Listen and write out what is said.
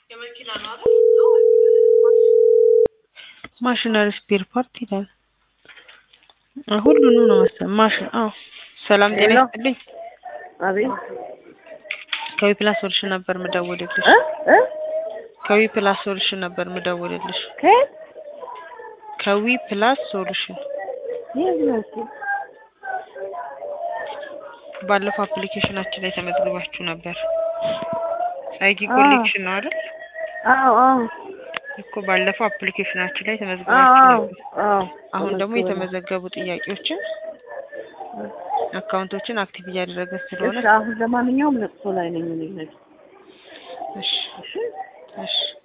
ማሽነሪ ስፔር ፓርት ይላል። ሁሉንም ነው መሰለኝ ማሽን። አዎ ሰላም ጤና ሄሎ። ይስጥልኝ። አቤት ከዊ ፕላስ ሶሉሽን ነበር ምደውልልሽ። እ እ ከዊ ፕላስ ሶሉሽን ነበር ምደውልልሽ። ከየት ከዊ ፕላስ ሶሉሽን የት ነው እሱ? ባለፈው አፕሊኬሽናችን ላይ ተመዝግባችሁ ነበር። አይዲ አዎ። ኮሌክሽን ነው አይደል? አዎ አዎ እኮ ባለፈው አፕሊኬሽናችን ላይ አዎ ተመዝግባችሁ አዎ ነበር። አዎ አሁን ደግሞ ተመዝግበናል። የተመዘገቡ ጥያቄዎችን አካውንቶችን አክቲቭ እያደረገ ስለሆነ እሺ አሁን ለማንኛውም ለቅሶ ላይ ነኝ እኔ። እሺ እሺ እሺ